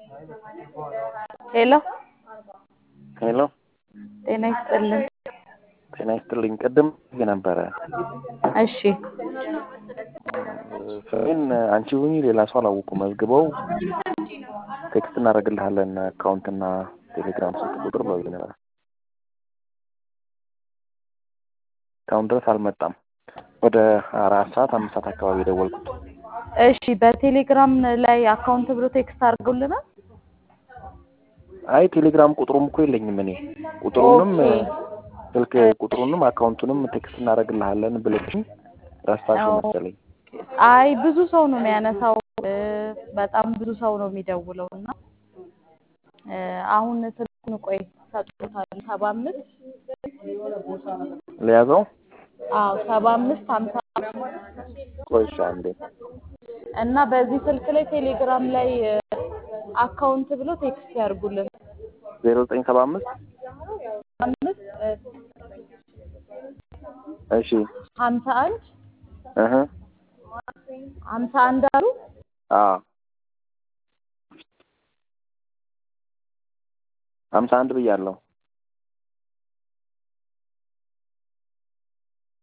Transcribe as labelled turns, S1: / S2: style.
S1: ሄሎ
S2: ሄሎ
S1: ጤና ይስጥልን።
S2: ጤና ይስጥልኝ። ቅድም ነበረ
S1: እሺ
S2: ስሜን አንቺ ሁኚ ሌላ ሰው አላወቁም። መዝግበው ቴክስት እናደርግልሃለን አካውንትና ቴሌግራም ስልክ ቁጥር ብለው ነበር። እስካሁን ድረስ አልመጣም። ወደ አራት ሰዓት አምስት ሰዓት አካባቢ የደወልኩት።
S1: እሺ በቴሌግራም ላይ አካውንት ብሎ ቴክስት አድርገውልናል።
S2: አይ ቴሌግራም ቁጥሩም እኮ የለኝም እኔ ቁጥሩንም
S1: ኦኬ።
S2: ስልክ ቁጥሩንም አካውንቱንም ቴክስት እናደርግልሃለን ብለሽኝ ረሳሽው መሰለኝ።
S1: አይ ብዙ ሰው ነው የሚያነሳው፣ እ፣ በጣም ብዙ ሰው ነው የሚደውለው እና እ፣ አሁን ስልኩን ቆይ ሰጥቶታል። ሰባ አምስት
S2: ለያዘው
S1: አዎ ሰባ አምስት ሀምሳ
S2: ቆይሻ እንዴ
S1: እና በዚህ ስልክ ላይ ቴሌግራም ላይ እ፣ አካውንት ብሎ ቴክስት ያድርጉልን።
S2: ዜሮ ዘጠኝ ሰባ አምስት
S1: አምስት እ፣
S2: እሺ
S1: ሀምሳ አንድ
S2: እህ
S1: ሀምሳ አንድ አሉ
S2: አ ሀምሳ አንድ ብያለሁ።